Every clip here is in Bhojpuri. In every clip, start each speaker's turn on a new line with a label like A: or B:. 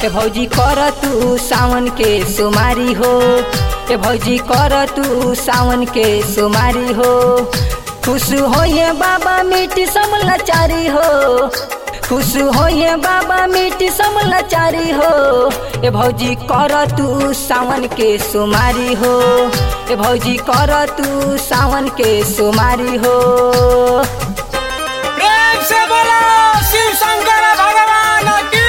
A: ए भौजी कर तू सावन के सुमारी हो ए भौजी कर तू सावन के सुमारी हो खुश होइए बाबा मिट्टी समलाचारी हो खुश होइए बाबा मिट्टी समलाचारी हो ए भौजी कर तू सावन के सुमारी हो ए भौजी कर तू सावन के सुमारी हो
B: प्रेम से बोलो शिव शंकर भगवान की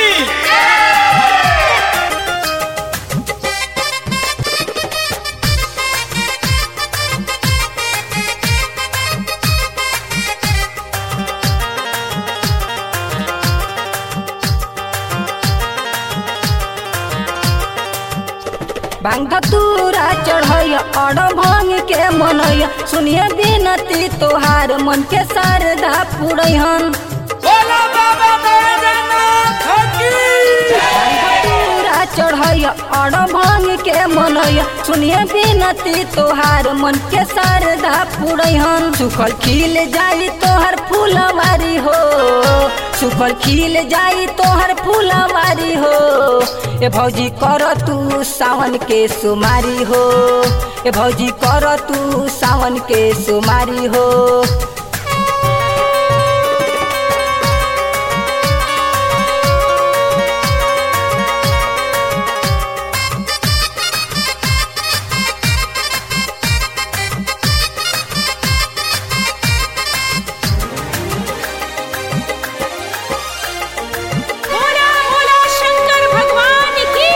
A: भांग धतूरा चढ़ैय अड़ भांग के मनैय सुनिए बिनती तोहार मन के शारदा पुरैहन
B: बोलो बाबा बैजनाथ की
A: धतूरा चढ़ैय अड़ भांग के मनैय सुनिए बिनती तोहार मन के शारदा पुरैहन सुखल खिल जाई तोहर फूलवारी हो सुखल खिल जाई तोहर फूलवारी हो ए भौजी कर तू सावन के सुमारी हो ए भौजी कर तू सावन के सुमारी हो
C: बोला बोला शंकर भगवान की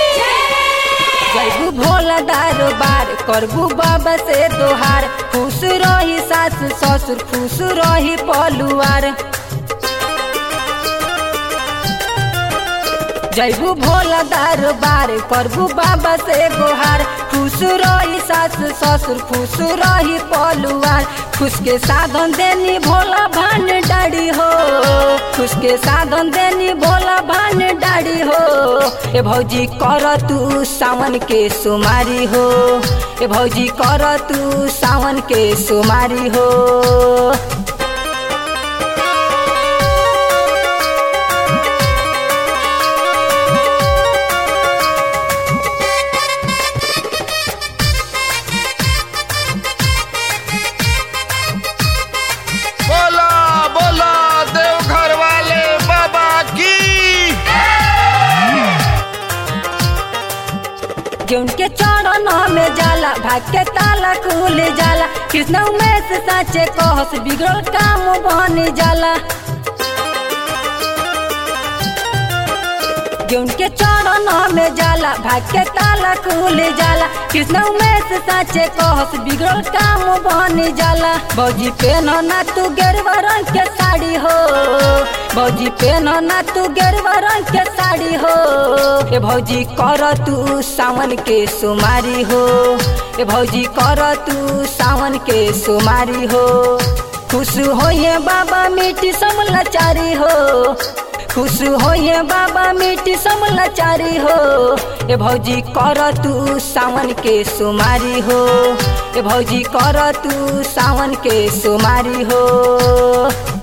A: जैबू भोला दरबार करबू बाबा से दोहार खुश रही सास ससुर खुश रही पलुआर जैबू भोला दरबार करबू बाबा से गोहार खुश रही सास ससुर खुश रही पलुआर खुश के साधन देनी भोला भान डाड़ी हो खुश के साधन देनी भोला भान डाड़ी हो ए भौजी कर तू सावन के सुमारी हो ए भौजी कर तू सावन के सुमारी हो
B: बोला बोला देवघर वाले बाबा की
A: जौन के चरण में जाला भाग के ताला खुल जाला कृष्ण में से साचे कहस बिगड़ल काम बन जाला जौन के चरण में जाला भाग के ताला खुल जाला कृष्ण में से साचे कहस बिगड़ल काम बन जाला बौजी पेनो ना तू गेरुआ रंग के साड़ी हो बौजी पेनो ना तू गेरुआ रंग के साड़ी हो ए भौजी कर तू सावन के सुमारी हो ए भौजी कर तू सावन के सुमारी हो खुश होइए बाबा मिट्टी समलाचारी हो खुश होइए बाबा मिट्टी समलाचारी हो ए भौजी कर तू सावन के सुमारी हो ए भौजी कर तू सावन के सुमारी हो